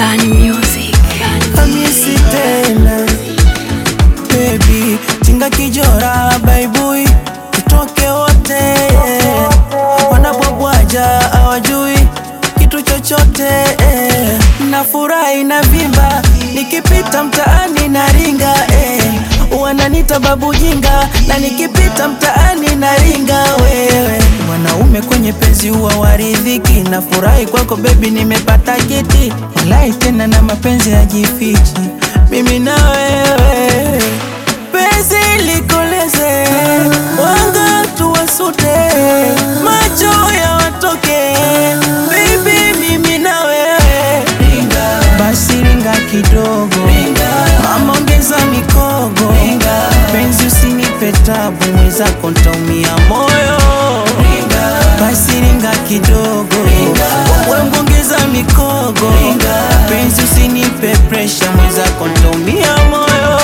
Bani Music. Hamisi tena baby, tinga kijora baibui, tutoke wote yeah. Wanabwabwaja hawajui kitu chochote eh. Nafurahi na vimba nikipita mtaani na ringa eh. Wananita babu jinga na nikipita mtaani na ringa wewe mwanaume kwenye penzi huwa waridhiki. Nafurahi kwako bebi, nimepata kiti walai tena na mapenzi yajifichi mimi na wewe penzi likoleze wanga tuwasute macho ya watoke bibi mimi na wewe basi ringa kidogo mama ongeza mikogo penzi usinipe tabu mwenzako ntaumia moyo basi ringa kidogo wembongeza mikogo penzi usinipe presha mwenzako ntaumia moyo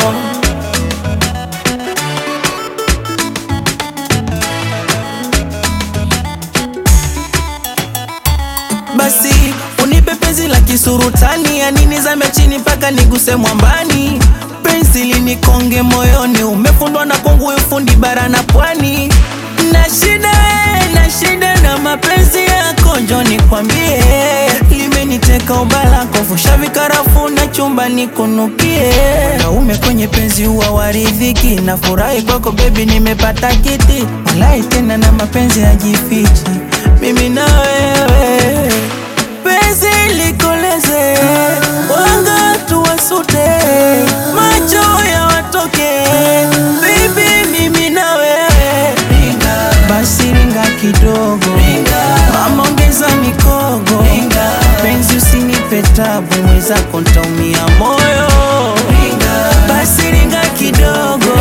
basi unipe penzi la kisurutani ya nini zame chini mpaka niguse mwambani penzi linikonge moyoni umefundwa na kongu ufundi bara na pwani na shida na shida na mapenzi yako njo nikwambie limeniteka ubalako fusha vikarafu na chumba nikunukie naume kwenye penzi huwa waridhiki na furahi kwako bebi nimepata kiti walai tena na mapenzi yajifichi mimi na wewe penzi likoleze wanga tuwasute macho ya watoke bibi mimi na wewe basi ringa kidogo mama ongeza mikogo penzi usinipe tabu mwenzako ntaumia moyo basi ringa kidogo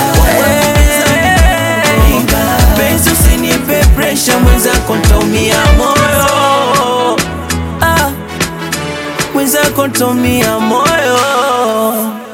Eh, penzi usinipe presha mwenzako ntaumia moyo ah, mwenzako ntaumia moyo